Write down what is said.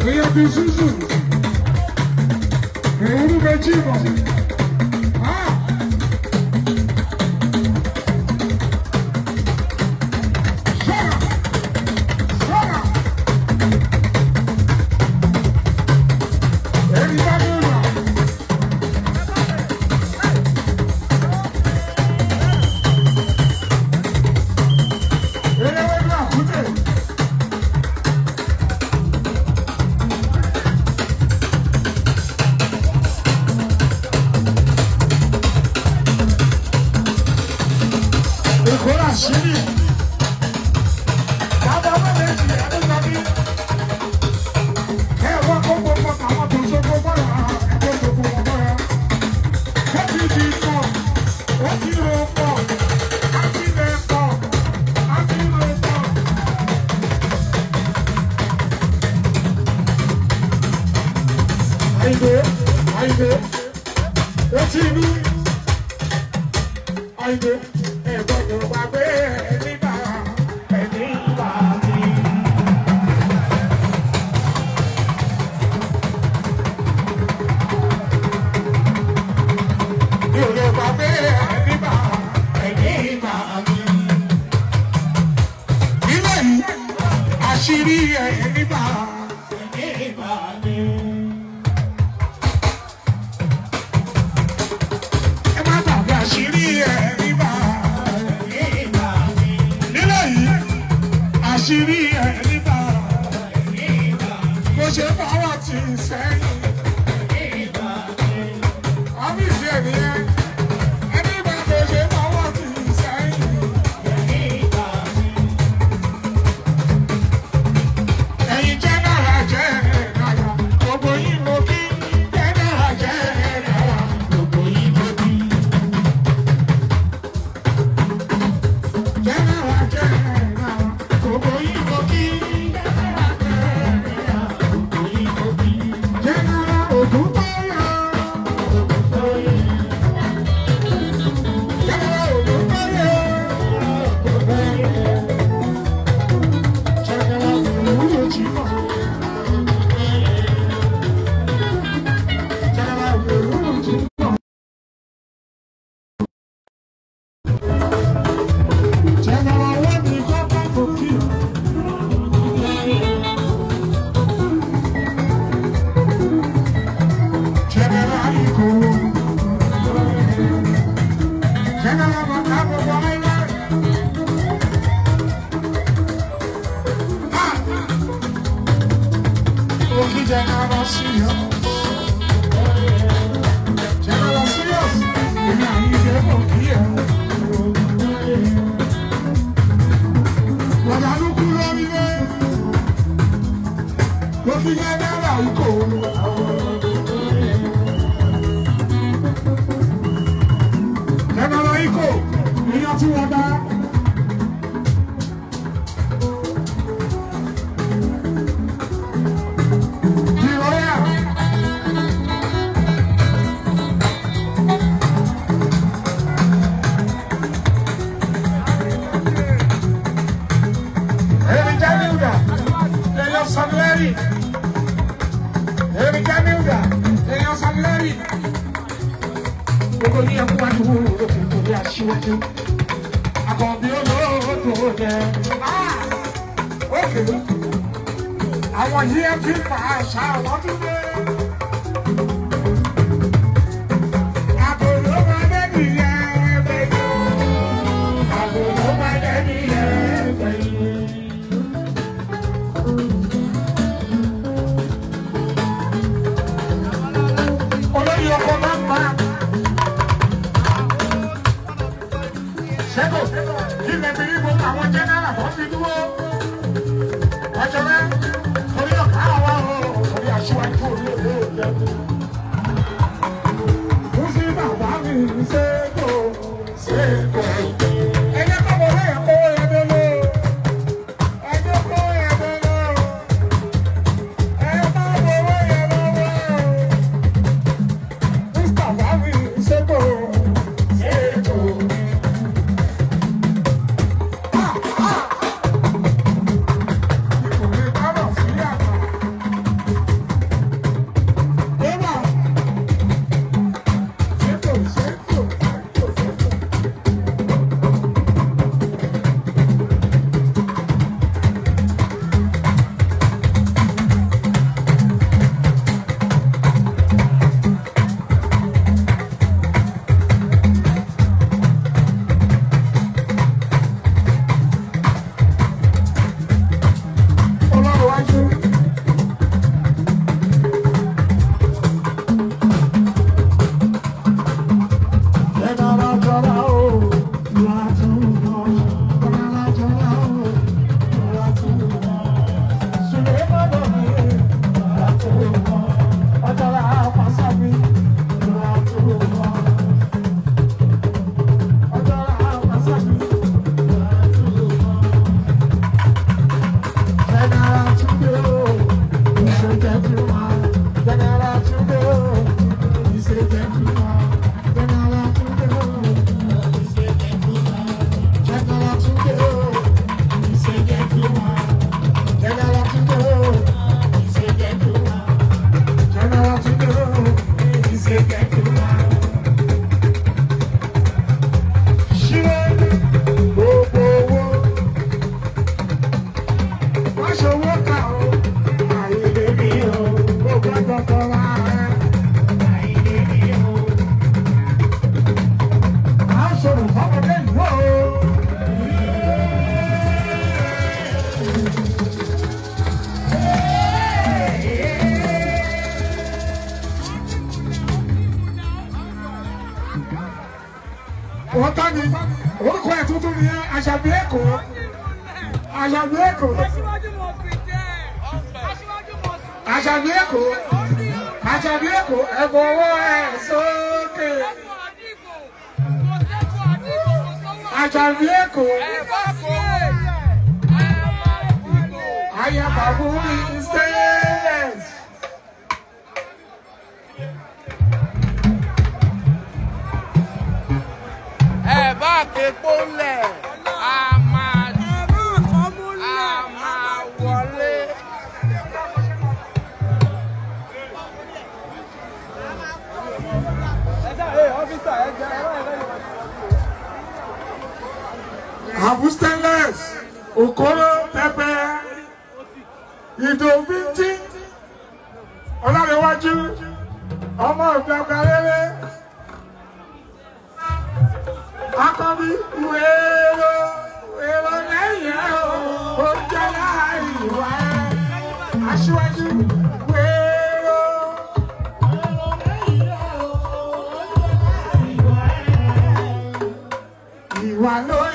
èèyàn ti ṣùṣù èèyàn méjì mọ̀. Ìkórà sílì. Bàbá ọmọ méjì ẹni lọ bí. Ẹ wá kó gbogbo àwọn tó ṣogbó bọ́ra ẹgbẹ́ gbogbo wọn bọ́ra. Ó ti di pọ̀, ó ti ro pọ̀, á ti lè pọ̀, á ti ro pọ̀. Àyìnbó, àyìnbó, ó ti ní. Àyìnbó, ẹ gbọ́dọ̀ gbàgbé ẹni bá ẹni wà ní. Mi ò lè gbàgbé ẹni bá ẹni wà ní. Nílẹ̀ yìí, àṣírí ẹni bá ẹni wà ní. ẹ má gbàgbé àṣírí ẹ̀rí bá nílẹ̀ yìí àṣírí ẹ̀rí bá bó ṣe fọwọ́ tì í sẹ́yìn ọ́fíìsì ẹ̀ nìyẹn ẹni bá bó ṣe fọwọ́ tì í sẹ́yìn ẹ̀yin jẹ́ náírà jẹ́ náírà gbogbo yín mo kí jẹ́ náírà jẹ́ náírà gbogbo yín mo kí. General, general, gbogbo yín mo kí. General Ògúntóyè. General Ògúntóyè. General Olúyọ̀jìmọ̀. General Olúyọ̀jìmọ̀. General wọ́n ní kọ́kọ́ kò kí. General Ikoro. General Bàtà gbogbo ayé. Òkè General Sirius. General Sirius. Èmi àyíké kò kí ẹ̀. Guadalupe lórílé. Ló fi yẹ náírà ikọ̀. Jẹ́nẹ́rà ikọ̀ èèyàn tí wọ́n dá. Ìrọ̀lẹ́ à. Èmi jẹ́ Milda, èèyàn Sanleri. Èmi jẹ́ Milda, èèyàn Sanleri. Gbogbo ní ẹkú wájú wo òkè torí aṣíwájú. Àkànbí olóòótọ́ jẹ. Ókè. Àwọn yìí ẹ fi pa àṣà àwọn tún dé. Àbòrò máa dé nìyẹn bẹ́ẹ̀. Àbòrò máa dé nìyẹn bẹ́ẹ̀. olórí ọkọ máa ń pa. ṣẹ́kọ̀ kí lè fi rí gbogbo àwọn jẹ́nẹ́rà tó fi dúró. ọjọ́ rẹ̀ torí ọ̀gá àwa o torí aṣíwájú orí òótọ́ ni orúkọ ẹ̀ tuntun ni àṣàbí èkó àṣàbí èkó Aṣíwájú mọ̀ fi jẹ́ aṣíwájú mọ̀ sí. àṣàbí èkó àṣàbí èkó ẹ̀bùn owó ẹ̀ sókè Ẹ̀kọ́ àdìgbò kò sẹ́kọ̀ọ́ àdìgbò kò sọ́wọ́. àṣàbí èkó Ẹ̀fọ́ kò ẹ̀fọ́ àdìgbò. ayàbàbù stainless. ẹ bá képo lẹ̀ a máa Ẹ̀rọ kan mú a máa wọlé. Abu stainless okoro pẹpẹ ìdòbìtì ọlárẹwájú ọmọ ìgbàgbà rere akọbi wéèrò wéèrò lẹ́yìn ẹ o ó jẹ láàrin ìwà ẹ aṣíwájú wéèrò. wéèrò lẹ́yìn ẹ o, ó jẹ láàrin ìwà ẹ. Ìwà ló